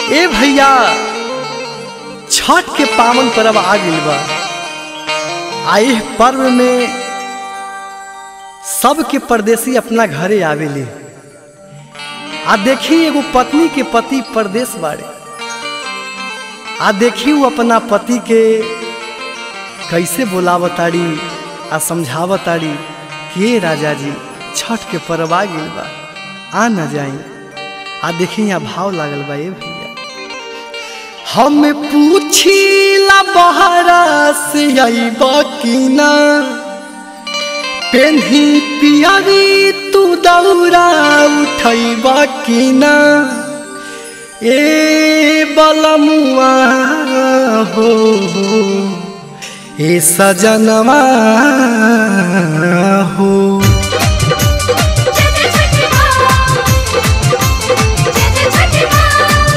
ए भैया छठ के पावन पर्व आ गइल बा आ एह पर्व में सबके परदेसी अपना घरे आवेले आ देखी एगो पत्नी के पति परदेश बाड़े आ देखी वो अपना पति के कैसे बोलावताड़ी आ समझावताड़ी कि ए राजा जी छठ के पर्व आ गइल बा आ न जाई आ देखी यहाँ भाव लागल बा ए भैया हम पूछीला बहरा से अइब कि ना पेन्ही पियरी तू दौरा उठैब कि ना ए बलमुआ हो ए सजनवा हो जय छठी माँ जय छठी माँ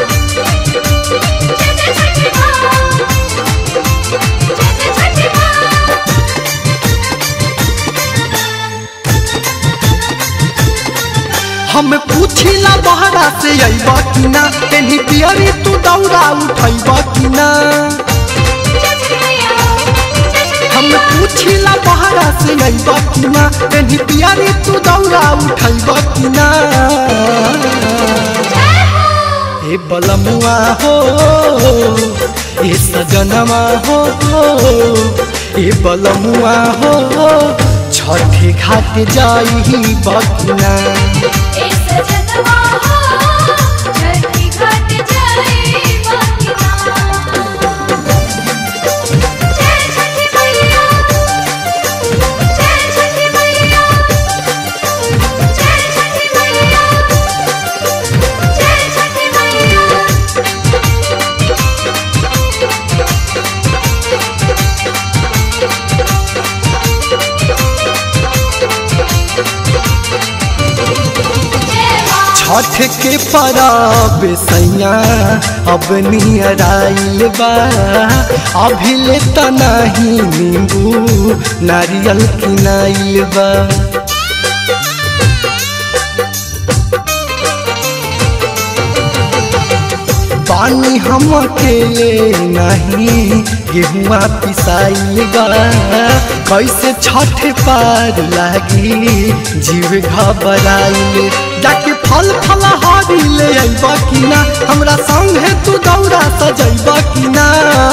जय छठी माँ जय छठी माँ हम पूछिला बहरा से अइब कि ना पेन्ही पियरी तू दौरा उठैब कि ना जय छठी मैया जय छठी हम मैया पूछिला बहरा से अइब कि ना पेन्ही पियरी तू दौरा उठैब कि ना ए बलमुआ हो ए सजनवा हो ए बलमुआ हो छठे घाट जाई बकिना ए सजनवा हो छठी घाट जाई बकिना जय छठी मैया जय छठी मैया जय छठी मैया जय छठी मैया जय माँ छठ के परब सैया अब नियराइल बा अभी ले त नहीं नींबू नारियल किनाइल बा पानी हम अकेले नहीं गेहुआ पिसाइल बा कैसे छठ पार लागी जीव घबराइल जाके फल फल हारी ले अइब कि ना हमरा संग है तू दौरा सजैब कि ना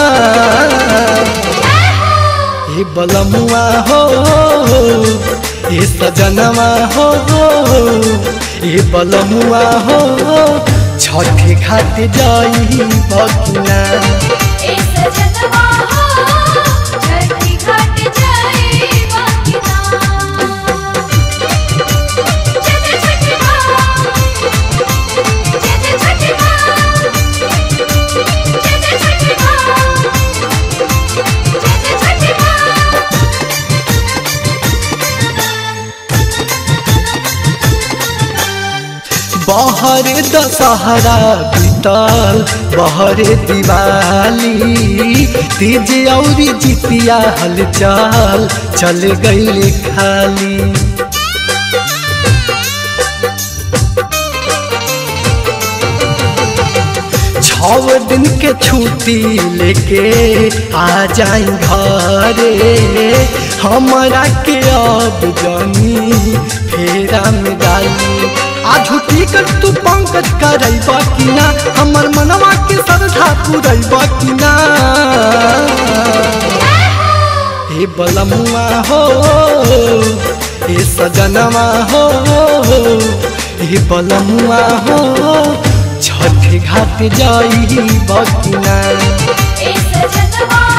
ए बलमुआ हो ए सजनवा हो ए बलमुआ हो छठ घाट जाई बकिना ए सजनवा हो छठी घाट जाई बकिना जय छठी माँ जय छठी माँ जय छठी माँ जय छठी माँ बहरे दशहरा बीतल बहरे दिवाली तीज औरी जितिया हलचल चल गई खाली छव दिन के छुट्टी लेके आ जाई घरे हमरा के अब जानी फेरा में डाली आजू टिकट तू पंकज करैब कि ना हमर मनवा के श्रद्धा पुरैब कि ना हे बलमुआ हो हे सजनवा हो हे बलमुआ हो छठ घाट जाई बकिना ए सजनवा